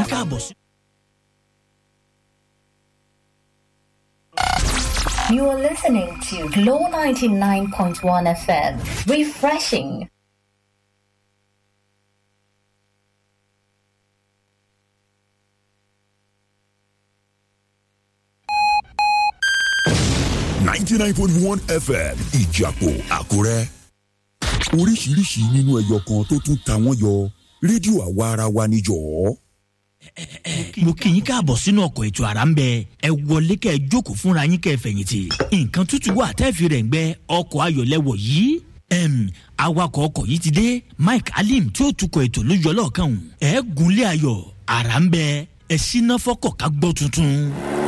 yín káàbọ̀ sí. You are listening to Glow 99.1 FM. Refreshing. ninety nine point one fm ìjàpọ̀ àkúrẹ́. oríṣiríṣi nínú ẹyọ kan tó tún ta wọ́n yọ rédíò àwa ara wa níjọ́. mo kì í káàbọ̀ sínú ọkọ̀ ètò àrà ń bẹ ẹ wọlé kẹ́ ẹ jókòó fúnra yín kẹ́ ẹ fẹ̀yìntì nǹkan tútù wà tẹ́ẹ̀fì rẹ̀ ń gbẹ ọkọ̀ ayọ̀lẹ́wọ̀ yìí em, awakọ̀ ọkọ̀ yìí ti dé mike alim tí ó tukọ̀ ètò lójú ọlọ́ọ̀kan ẹ̀ gúnlé ayọ̀ àrà ń bẹ ẹ síná fọ́kọ̀ ká gbọ́ tuntun.